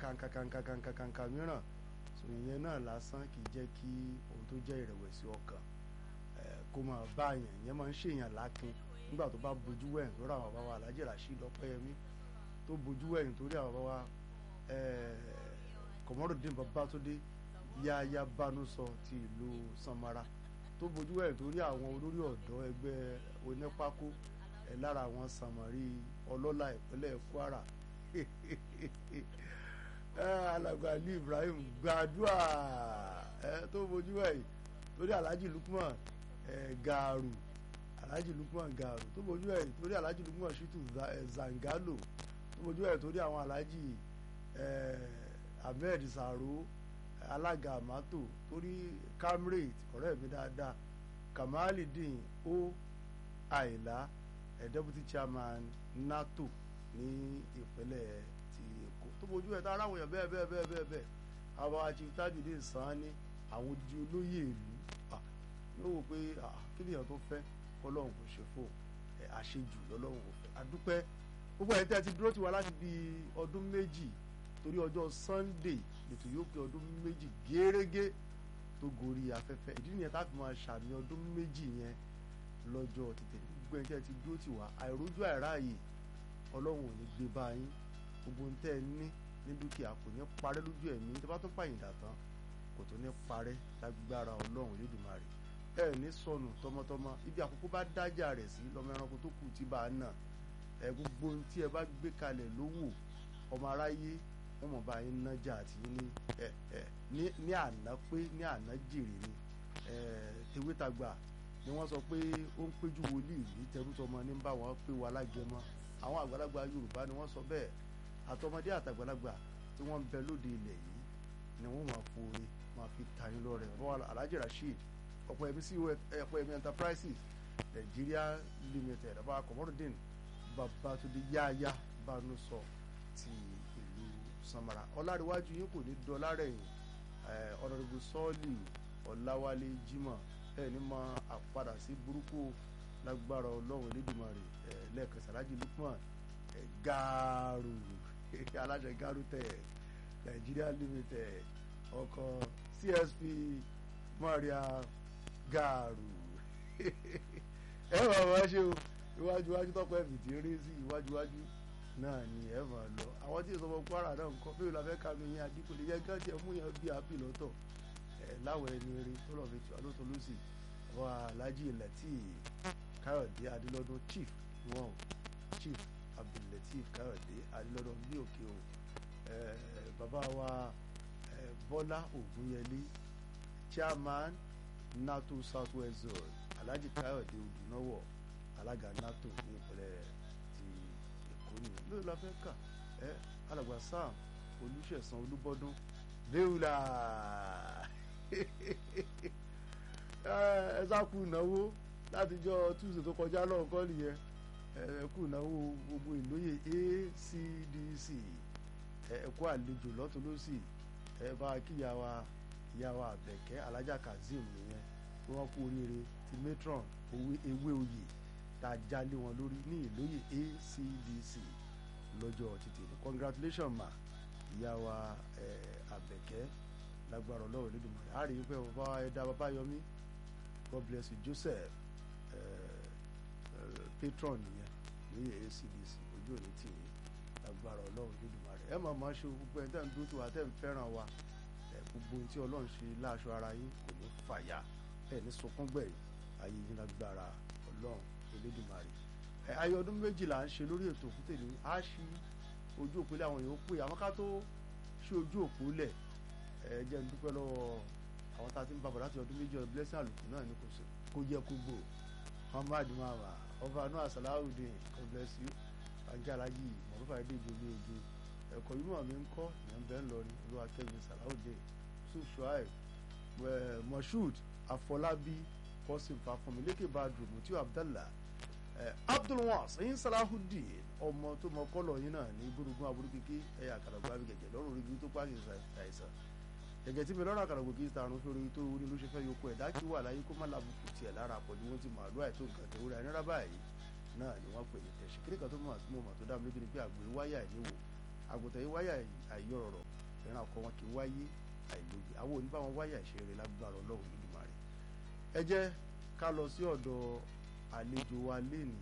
kàǹkàǹkàǹkàǹkàǹkà mìíràn so ìyẹn náà lásán kì í jẹ́ kí ohun tó jẹ́ ìrẹ̀wẹ̀sì ọkàn kó máa bá yẹn ìyẹn máa ń ṣèyàn lákin nígbà tó bá bojú wẹ̀yìn lórí àwọn bàbá wa Alhaji Rasheed Ọpẹ́yẹmí tó bojú wẹ̀yìn torí àwọn bàbá wa Kọmọrùdín Babátúndé yáyá bánúsọ ti ìlú Sanmara tó bojú wẹ̀yìn torí àwọn olórí ọ̀dọ́ ẹgbẹ́ onípákó lára àwọn Sàmárì ọlọ́lá ìpínlẹ̀ Kwara alàgbà Ali Ibrahim gbàdúrà tó bojú wẹ̀yìn torí Alhaji Lukman Gaaru Alhaji Lukman Gaaru tó bojú ẹ̀ torí Alhaji Lukman Shitu Zangalo tó bojú ẹ̀ torí àwọn Alhaji Ahmed Saro alága amato torí Camrade ọ̀rẹ́ mi dáadáa Kamalidin o Àìlá deputy chairman NATO ní ìpínlẹ̀ ti Èkó tó bojú ẹ̀ tá ara àwọn èèyàn bẹ́ẹ̀ bẹ́ẹ̀ bẹ́ẹ̀ bẹ́ẹ̀ bẹ́ẹ̀ àwọn Chief Tajudeen Sani àwọn odidi olóyè ìlú yóò wò pé kí nìyẹn tó fẹ́ ọlọ́run kò ṣe fún ẹ àṣejù lọ́lọ́run kò fẹ́ adúpẹ́ gbogbo ẹ̀ tẹ́ ti dúró tiwa láti bí ọdún méjì torí ọjọ́ Sunday ètò yóò pé ọdún méjì gẹ́rẹ́gẹ́ tó gorí afẹ́fẹ́ ìdí nìyẹn tá a fi máa ṣàmì ọdún méjì yẹn lọ́jọ́ tètè gbogbo ẹ̀ tẹ́ ti dúró tiwa àìrójú àìráàyè ọlọ́run ò ní gbé bá yín gbogbo ń tẹ́ ẹ ní ní dúkìá kò ní parẹ́ lójú ẹ̀mí tó bá tún pàyìndà tán kò tó ní parẹ́ lágbára ọlọ́run Elédùmarè ẹ ní sọnù tọmọtọmọ ibi àkókò bá dájà rẹ̀ sí lọ́mọ ẹranko tó kù tí bá a nà ẹ gbogbo ohun tí ẹ bá gbé kalẹ̀ lówó ọmọ aráyé wọn mọ̀ bá yín nájà àti ní ẹ ẹ ní àná pé ní àná jèrè ni ẹ tewétagbà ni wọ́n sọ pé ó ń péjú wòlíì ní tẹrútọmọ ní bá wọn pé wà lágẹmọ àwọn àgbàlagbà Yorùbá ni wọ́n sọ bẹ́ẹ̀ àtọmọdé àtàgbàlagbà tí wọ́n ń bẹ lóde ilẹ̀ yìí ni wọ́n máa fòrè máa fi tani lọ́rẹ Alhaji Rasheed Ọpẹ́yẹmí sí Ọpẹ́yẹmí enterprises Nigeria limited ọba Kọmọrùdín Babátúndé yáyá bánúsọ ti ìlú Sanmara ọlárẹ̀wájú yín kò ní dọ́là rẹ̀yìn ọ̀nàdìbò sọ́ọ̀lì Ọ̀làwálé Jimoh ẹ̀ ní mọ àpadà sí burúkú lágbára Ọlọ́run Elédùmarè lẹ́ẹ̀kan Alhaji Lukman Gaaru aláṣẹ Gaaru tẹ̀ Nigeria limited ọkọ̀ CSP Maria Gaaru ẹ máa wá ṣe o iwájú iwájú tọpọ ẹbí tí ń rí sí iwájú iwájú náà ni ẹ máa lọ àwọn tí ìsọmọ Kwara náà ń kọ bí ìlànà ẹka mi yẹn àdínkù lè yẹ gán tiẹ̀ mú yẹn bí àbí lọ́tọ̀ ẹ láwọn ẹni eré tó lọ fi tù alóso lọsì àwọn Alhaji Lateef Káyọ̀dé Adélọ́dún chief wọn chief Abdulateef Káyọ̀dé Adélọ́dún ní òkè o bàbá wa Bọ́lá Ògúnyẹlé chairman NATO Southwest Zone Alhaji Káyọ̀dé Odùnáwọ̀ alága NATO ní ìpínlẹ̀ ti Èkó nìyẹn lórí la fẹ́ kà ẹ́ alàgbà Sam Olúṣẹ̀san Olúbọ́dún léwùlà ẹ sá kú ìnáwó látijọ́ Tuesday tó kọjá lọ́ọ̀kọ́ nìyẹn ẹ kú ìnáwó gbogbo ìlóye ACDC ẹ kú àlejò lọ́tún lọ́sì ẹ bá kíyàwó ìyàwó Àbẹ̀kẹ́ alájà Kazeem nìyẹn tí wọ́n kú oríire ti matron ewé oyè tá a jálé wọn lórí ní ìlóye ACDC lọ́jọ́ títì ní congratulation ma ìyá wa Àbẹ̀kẹ́ lágbára ọlọ́run lẹ́dùnmọ́ a rí i pé bàbá ẹ̀dá bàbá yọmí God bless you Joseph patron nìyẹn lóye ACDC ojú òní tì í lágbára ọlọ́run lẹ́dùnmọ́ rẹ̀ ẹ̀ máa máa ṣe gbogbo ẹ̀ tẹ́ ń dúró tó wa tẹ́ ń fẹ́ràn wa gbogbo ohun tí ọlọ́run ṣe láàṣọ ara yín kò ní fàyà ẹ̀ ní sunkún gbẹ̀yìn ayé yín lágbára ọlọ́run Elédùmarè ẹ̀ ayé ọdún méjìlá ń ṣe lórí ètò òkúté ní á ṣí ojú òpó lé àwọn èèyàn pé àwọn ká tó ṣí ojú òpó lẹ̀ ẹ̀ jẹ́ ń dúpẹ́ lọ́wọ́ àwọn tá a ti ń babọ̀ láti ọdún méjì ọdún blessing àlùkù náà ní kò yẹ kó gbò Muhammad mama ọba noah salawudeen God bless you ajá alájì mọ̀lúfà èdè ìgbòho ege ẹ̀kọ́ yìí mọ̀ mi ń kọ́ ìyẹn bẹ́ẹ̀ ń lọ ní olúwa kẹ́mi salawudeen sùsùáì moshood afọlábí kọ́sìm fàfọ̀mí lékè badru mutiu abdallah abdulwas ẹ̀yin salahudeen ọmọ tó mọ kọ́lọ̀ yín náà ní gbódùgbọ́n aburú kéké ẹ̀yà àkàràgbọ́ abigẹ̀jẹ̀ lọ́rùn orí tó pàṣẹ àìsàn gẹ́gẹ́ tí mi lọ́rọ̀ àkàràgbọ́ kì í ta àrùn fẹ́rẹ́ tó orí ló ṣe fẹ́ yọkọ ẹ̀dá kí wà láyé kó má labùkù tiẹ̀ lára àpọ̀jù wọn ti màálù àìtó nǹkan tó rẹ̀ nírà báyìí náà ni wọ́n pè ní tẹ̀sí kíríkà tó mọ̀ àti mọ̀ tó dá mi lójú ni pé àgbò wáyà ìníwò àgùntàn yìí wáyà àìyọ̀rọ̀ fẹ́ràn ọkọ wọn kì í wáyé àìlóye àwọn òní bá wọn wáyé àìṣeré lágbára ọlọ́run lódùmarè ẹ jẹ́ ká lọ sí ọ̀dọ̀ àlejò wa lénìí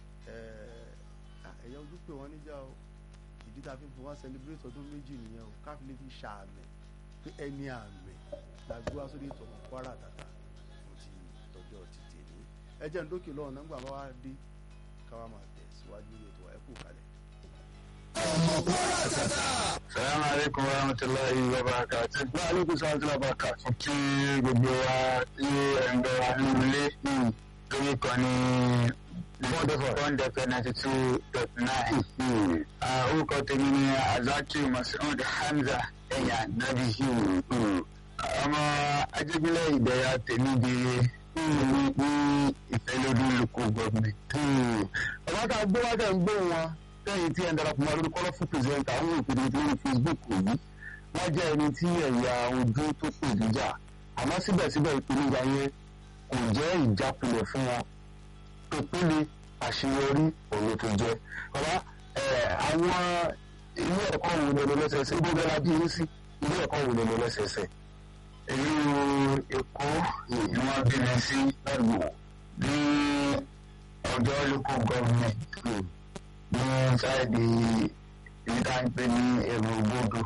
ẹ̀yà ojú pé wọ́n níjà o ìdí tá a fi ń fi wọ́n celebrate ọdún méjì nìyẹn o ká fi lè fi ṣàmì pé ẹni àmì làgbé wá sórí ètò ọmọ Kwara Àtàtà fún ti tọjọ́ ti tèmi ẹ jẹ́ ń dókè lọ́wọ́ nígbà bá wá dé káwá máa tẹ̀ síwájú lórí ètò ẹ kú kalẹ̀. ọmọ Kwara Àtàtà. Salamu alaikum wa rahmatulahi wa barakatuh. Wa alaikum salaam wa barakatuh. Kí gbogbo wa tí ẹ̀ǹdọ̀ wa ní ilé lórí kan ní Bond FM ninety two dot nine. Orúkọ tèmi ni Azaki Masoud Hamza Ẹ̀yà Nabi. Ọmọ Ajégúnlẹ̀ Ìdẹ̀yà tèmi di ní ìfẹ́lódún local government. ọba tá a gbé wá tẹ̀ ń gbé wọn lẹ́yìn tí ẹ̀ ń darapọ̀ mọ́ lórí colourful presenter àwọn òpèdè tí wọ́n ní Facebook yìí wọ́n jẹ́ ẹni tí ẹ̀yà ojú tó pè níjà àmọ́ síbẹ̀síbẹ̀ ìpèníjà yẹn kò jẹ́ ìjákulẹ̀ fún wọn tó péle àṣeyọrí òun tó jẹ́ bàbá àwọn ilé ẹ̀kọ́ wo lè lọ lẹ́sẹẹsẹ ibo bẹ́ẹ̀ la bí yín sí ilé ẹ̀kọ́ wo lè lọ lẹ́sẹẹsẹ. Ìlú Èkó ni wọ́n bí mi sí lọ́gbọ̀n ní ọjọ́ local government ní sáìdì ibi tá à ń pè ní èrò gbòdò.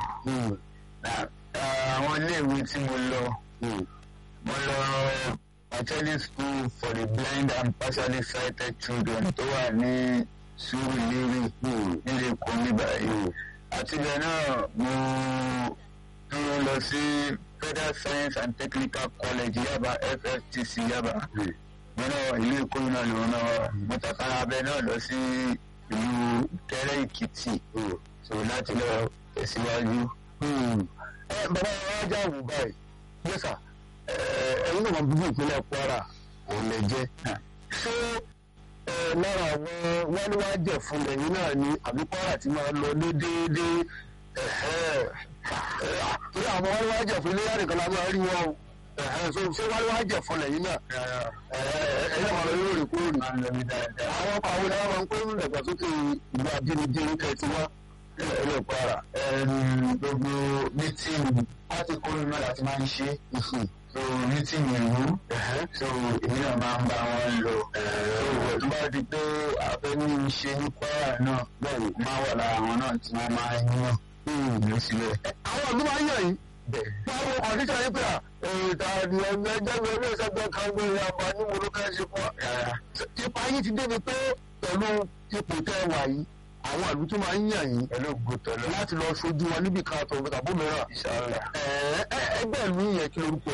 àwọn iléèwé tí mo lọ mo lọ Martelli school for the blind and partially sighted children tó wà ní Surulere nílé Èkó ní báyìí. àti ibẹ̀ náà mo dúró lọ sí Federal Science and Technical College Yaba FFTC Yaba. mo náà ìlú Èkó náà lòun náà mo tàkàrà abẹ náà lọ sí ìlú tẹ́rẹ́ èkìtì so láti lọ tẹ̀síwájú. ẹ bàbá wa wá já wù báyìí yẹ́sà ẹ̀yin náà máa bíbí ìpínlẹ̀ Kwara òun lè jẹ́ ṣé lára àwọn wáníwájẹ̀ fún lẹ́yìn náà ni àbí Kwara ti máa lọ ní déédéé torí àwọn wáníwájẹ̀ fún ilé yàrá kan la máa rí wọn o so ṣé wáníwájẹ̀ fún lẹ́yìn náà ẹ̀yin máa lọ lóòrèkóòrè àwọn ọkọ̀ àwọn ènìyàn máa ń pè ní ìdàgbàsókè ìlú abínibí kẹtì wá ilẹ̀ Kwara gbogbo mítìnì láti kórè náà láti máa ń ṣe so mítìnì ìlú so èmi náà máa ń bá wọn lò so tó bá di pé abẹ́ní ṣe ní Kwara náà bẹ́ẹ̀ máa wà lára àwọn náà tí wọ́n máa ń yàn ìlú sílẹ̀. àwọn ọdún máa ń yàn yín wọ́n á ọ̀díjà yín pé ìta ni ẹgbẹ́ ẹgbẹ́ ilé ìṣẹ́gbẹ́ kan gbé àbá ní mo ló fẹ́ ṣe fún wa. ipa yín ti débi pé pẹ̀lú ipò tẹ́ wà yìí àwọn àlù tó máa ń yàn yín ẹlẹ́gbọ̀tọ̀ láti lọ sojú wọn níbi kan àtọ̀ tàbí mìíràn. Inshallah. ẹgbẹ́ ìlú yẹn kí lorúkọ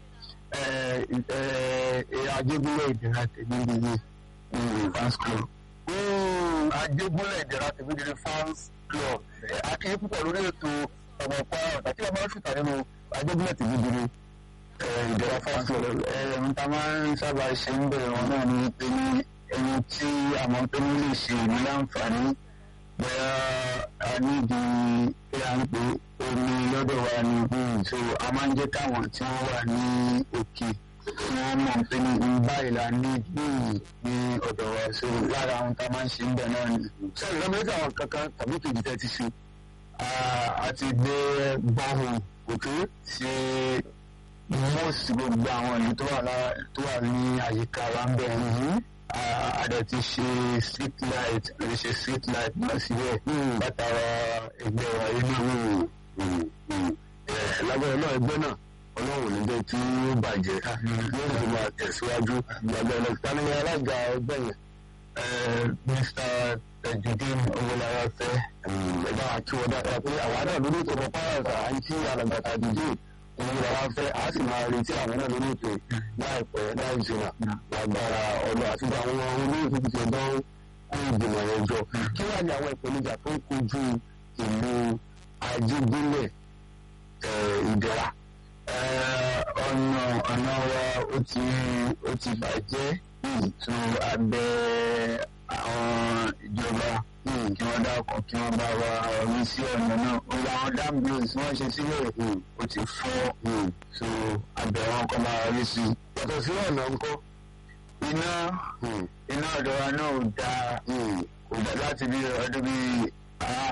ẹ̀. Ajégúnlẹ̀ ìdíra tèmi nìyí fans club. Ajégúnlẹ̀ ìdíra tèmi nìyí fans club. akéyí púpọ̀ lórí ètò ọmọ Kwara ọ̀tà tí wọ́n bá ń ṣùtà nínú Ajégúnlẹ̀ tèmi nìyí ìdíra fans club. n ta máa ń sábà ṣe ń bẹ̀rẹ̀ wọn náà ni pé ní ẹni tí àmọ́ pé ní lè ṣe ìlú láǹfààní bóyá a nídìí pé à ń pè omi lọ́dọ̀ wa ni so a máa ń jẹ́ káwọn tí wọ́n wà ní òkè tí wọ́n mọ̀ pé ní báyìí la ní ní ọ̀dọ̀ wa so lára àwọn tá a máa ń ṣe ń bẹ̀ náà ni. ṣé ìrọ̀mẹ́ta àwọn kankan tàbí kejì tẹ́ ti ṣe. a ti gbé bọ́ọ̀hùn òkè ṣe mọ́ọ̀sì gbogbo àwọn ìlú tó wà ní àyíká wa ń bẹ̀ àdẹ ti ṣe street light àti ṣe street light náà síbẹ̀ látara ẹgbẹ́ wa inú lágbára náà ẹgbẹ́ náà ọlọ́run ní jẹ́ kí ó bàjẹ́ yóò sì máa tẹ̀síwájú lágbára náà tani alága ẹgbẹ́ yẹn. Mr. Tajudeen Owolawa fẹ́ ẹ̀dá àti ọ̀dà kan pé àwa náà lórí ètò ọmọ pàrọ̀tà à ń kí alàgbà Tajudeen Owolawa fẹ́ a sì máa retí àwọn náà lórí ètò láìpẹ́ láì jìnnà lágbára ọ̀nà àti àwọn olóòtú ti ṣe dán kó ìgbìmọ̀ yẹn jọ kí wàá ní àwọn ìpèníjà tó ń kojú ìlú Ajégúnlẹ̀ Ìdẹ̀ra. ọ̀nà ọ̀nà wa ó ti ó ti bàjẹ́ tó abẹ́ àwọn ìjọba kí wọ́n dákọ̀ kí wọ́n bá wa rí sí ọ̀nà náà ó gba àwọn dam bills wọ́n ṣe sílẹ̀ ó ti fọ́ so abẹ́ wọn kọ́ máa rí sí i. yàtọ̀ sí ọ̀nà ńkọ́ iná iná ọ̀dọ̀ wa náà ò dáa kò dá láti bí ọdún bíi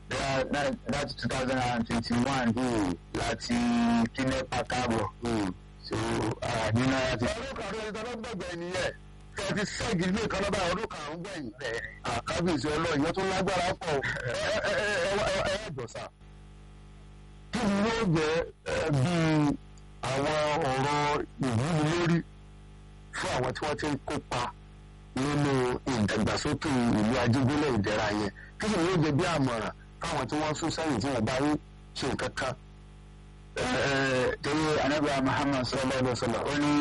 láti two thousand and twenty one láti kílẹ̀ pàtàbọ̀ so nínú láti. ọdún karùn-ún ẹni tọ́lọ́ gbọ̀gbẹ̀ nìyẹn kẹ́ ti ṣẹ́gi ilé kan lọ́ba ọdún karùn-ún gbẹ̀yìn àkábíyèsí ọlọ́ọ̀yẹ́ tó lágbára pọ̀ ẹ ẹ ẹ ẹ ẹ gbọ̀sà. kí ni yóò jẹ́ bí àwọn ọ̀rọ̀ ìwúni lórí fún àwọn tí wọ́n ti ń kópa nínú ìdàgbàsókè ìlú Ajígbélé Ìdẹ̀ra yẹn kí ni yóò jẹ́ bí àmọ̀ràn fáwọn tí wọ́n sún sẹ́yìn tí wọ́n bá rí ṣe nǹkan kan torí anabi muhammad sallallahu alaihi wa sallam ó ní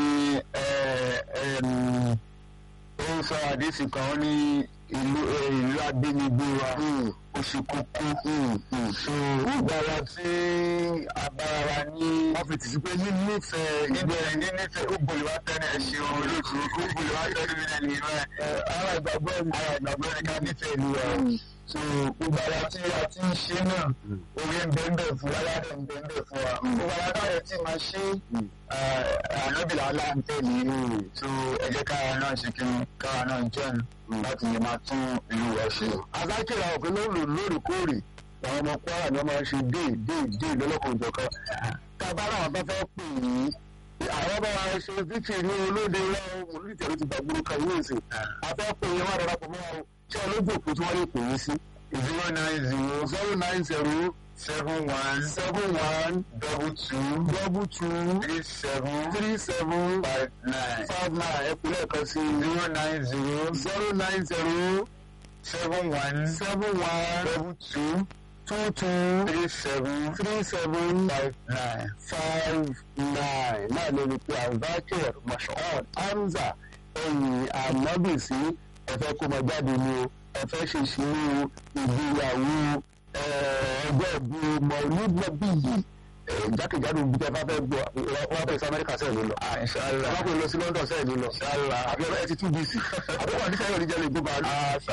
ó ń sọ àdéhùn kan ó ní ìlú ìlú abínibí wa oṣù kókó so gbàrà tí abára wa ní. wọ́n fi tìsí pé ní nífẹ̀ẹ́ níbẹ̀ ní nífẹ̀ẹ́ ó gbòòlù wá tẹ́lẹ̀ ẹ̀ ṣe òun lóṣù ó gbòòlù wá tẹ́lẹ̀ mi náà nìyẹn ara ìgbàgbọ́ ara ìgbàgbọ́ ni ká nífẹ̀ẹ́ ìlú wa so gbogbo ara tí a ti ń ṣe náà orí ń bẹ́ẹ̀ fún wa aládé ń bẹ́ẹ̀ fún wa gbogbo ara táyọ̀ tí máa ṣe ànábìlà aláǹtẹ̀ nìyí so ẹ jẹ́ káwa náà ṣe kí káwa náà jẹun láti lè máa tún ìlú wa ṣe. azákìlá òfin lóòrò lóòrèkóòrè àwọn ọmọ Kwara ni wọ́n máa ń ṣe dé dé dé lọ́lọ́kan òjọ̀kan tábàárà àwọn bá fẹ́ pè yín àwọn bá wa ṣe fífi ní olóde wa olùdíje ló ti gba gbórúkọ ìwé ìsìn afẹ́ pè yín wà darapọ̀ mọ́ wa ṣé olójú òkú tí wọ́n lè pè yín sí. zero nine zero zero nine zero seven one seven one double two double two three seven three seven five nine five nine ẹ kú lẹ́ẹ̀kan sí zero nine zero zero nine zero seven one seven one double two two two three seven three seven five nine. five nine náà ló ní pé Al-Zakir Mashood Hamza ẹ̀yìn ànábìsí ẹ̀fẹ́ kó máa jáde ní o ẹ̀fẹ́ ṣe ìṣirò ìgbéyàwó ọjọ́ ìbí Maulid Nabi yìí jákèjádò ibi tẹ́ bá fẹ́ gbọ́ wọ́n fẹ́ sí Amẹ́ríkà sẹ́ẹ̀ ló lọ. Inshallah. wọ́n fẹ́ lọ sí London sẹ́ẹ̀ ló lọ. Inshallah. àbí ọ̀rẹ́ ẹ ti tún bíìsì àbí wọ́n ní sẹ́yìn oníjẹ́ lè gbé bàálù.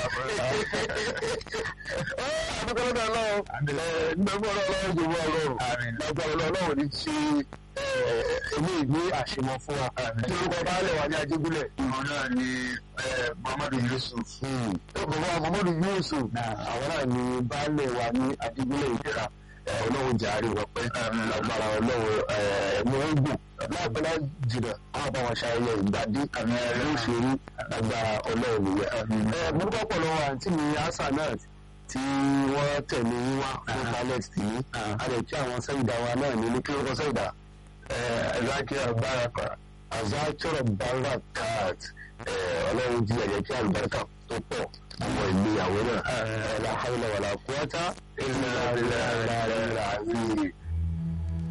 àbúkọ́ lọ́dọ̀ ọlọ́run nígbà fún ọlọ́run jù wọ́n ọlọ́run lágbára ọlọ́run ní ṣe eléyìí ní àṣemọ fún wa. kí ló kọ́ baálẹ̀ wa ní Ajígúnlẹ̀. Ìmọ̀ náà ni Muhammadu Yusuf. bàbá Muhammadu Yusuf àwọn náà ní baálẹ̀ wa ní Ajígúnlẹ̀ Ìdẹ̀ra ọlọ́run jàre wọ pé lágbára ọlọ́run ẹ̀mú ogun láàbẹ̀lá jìnnà àwọn bá wọn ṣayẹyẹ ìgbàdí àmì ẹ̀rọ òṣèré lágbára ọlọ́run nìyẹn. mo dúpọ̀ pọ̀ lọ́wọ́ àǹtí mi Hasanat tí wọ́n tẹ̀lé yín wá fún balẹ̀ tì í a lè kí àwọn sẹ́yìndà wa náà ní kí wọ́n sẹ́yìndà Zakir Baraka. Azakir Barakat ọlọ́run jí ẹ̀jẹ̀ kí àlùbáríkà tó pọ̀ àwọn ìgbéyàwó náà la hawla wala quwwata illa billahi al-aliyyil azim.